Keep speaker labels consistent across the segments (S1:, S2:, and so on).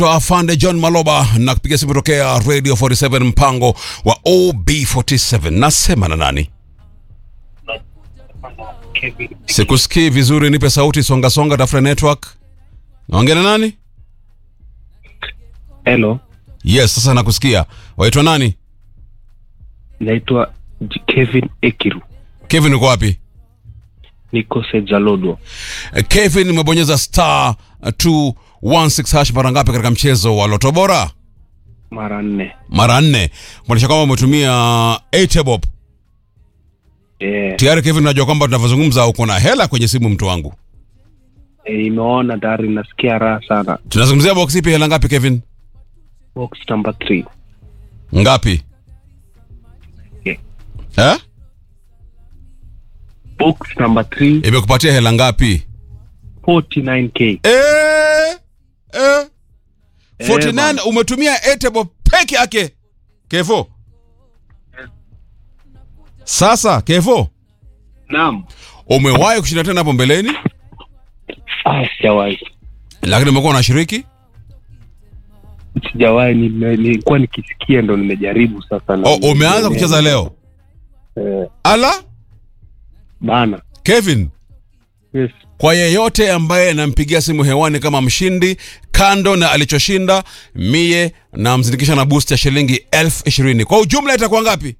S1: Afande John Maloba na kupiga simu tokea Radio 47 mpango wa OB47. Nasema na nani? Sikusikii vizuri, nipe sauti, songa songa, tafuta network. Naongea na nani?
S2: Hello,
S1: Yes, sasa nakusikia. Waitwa nani?
S2: naitwa J- Kevin Ekiru,
S1: Kevin uko wapi?
S2: niko Sejalodo.
S1: Eh, Kevin umebonyeza star 216 hash mara ngapi katika mchezo wa Loto Bora?
S2: mara nne.
S1: Mara nne. Kumaanisha kwamba umetumia 8 bob.
S2: Eh,
S1: Tayari Kevin, unajua kwamba tunavyozungumza uko na hela kwenye simu, mtu wangu.
S2: eh, nimeona tayari, nasikia raha sana.
S1: Tunazungumzia box ipi, hela ngapi Kevin?
S2: Box number 3
S1: Ngapi?
S2: Yeah.
S1: Eh?
S2: box number 3
S1: Imekupatia hela ngapi?
S2: 49k.
S1: Eh, eh. 49
S2: bana.
S1: umetumia 8 bob peke yake. Kevo. Sasa Kevo,
S2: Naam.
S1: umewahi kushinda tena hapo mbeleni,
S2: Ah, sijawahi,
S1: lakini umekuwa unashiriki?
S2: sijawahi. nime- Nilikuwa nikisikia ndo nimejaribu sasa. na-
S1: Oh, umeanza kucheza leo?
S2: Eh,
S1: Ala,
S2: bana.
S1: Kevin,
S2: Yes.
S1: kwa yeyote ambaye nampigia simu hewani kama mshindi, kando na alichoshinda, mie namzindikisha na boost ya shilingi elfu ishirini. Kwa ujumla itakuwa ngapi?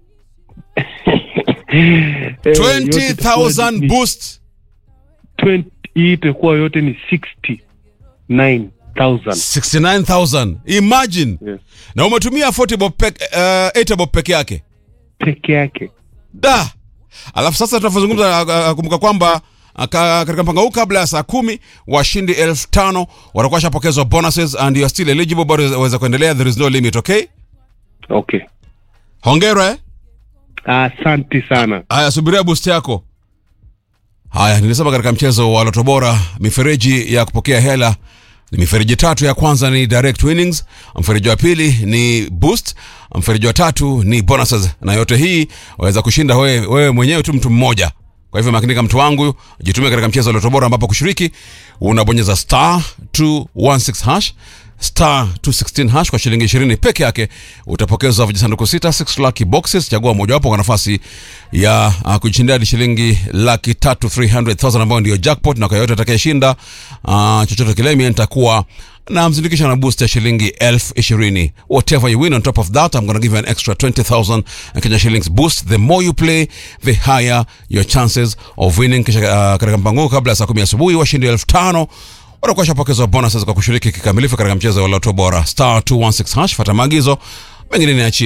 S2: Eh, yote itakuwa
S1: 20,000
S2: ni-
S1: boost.
S2: 20 hii itakuwa yote ni 69,000.
S1: 69,000. Imagine.
S2: Yes.
S1: Na umetumia 40 bob peke, uh, 8 bob peke yake.
S2: Peke yake.
S1: Da. Alafu sasa tunavyozungumza uh, uh, kumbuka kwamba uh, ka- katika mpango huu kabla ya saa kumi washindi elfu tano watakuwa washapokezwa bonuses and you are still eligible bado waweza kuendelea there is no limit okay
S2: Okay.
S1: hongera eh
S2: Asante sana.
S1: haya subiria boost yako haya nilisema katika mchezo wa loto bora mifereji ya kupokea hela ni mifereji tatu ya kwanza ni direct winnings mfereji wa pili ni boost mfereji wa tatu ni bonuses na yote hii waweza kushinda wewe, wewe mwenyewe tu mtu mmoja kwa hivyo makinika mtu wangu jitumie katika mchezo wa loto bora ambapo kushiriki unabonyeza star 216 hash star 216 hash kwa shilingi 20 peke yake utapokezwa vijisanduku sita 6 lucky boxes chagua mojawapo kwa nafasi ya uh, kujishindia hadi shilingi laki tatu 300000 ambayo ndio jackpot na kwa yoyote atakayeshinda uh, chochote kile mimi nitakuwa na mzindikisha na boost ya shilingi elfu ishirini whatever you win on top of that i'm gonna give you an extra 20000 kenya shillings boost the more you play the higher your chances of winning kisha uh, katika mpango huu kabla ya saa kumi asubuhi washindi elfu tano watakuwa shapokezwa bonuses kwa kushiriki kikamilifu katika mchezo wa loto bora star 216 hash fata maagizo mengine niachie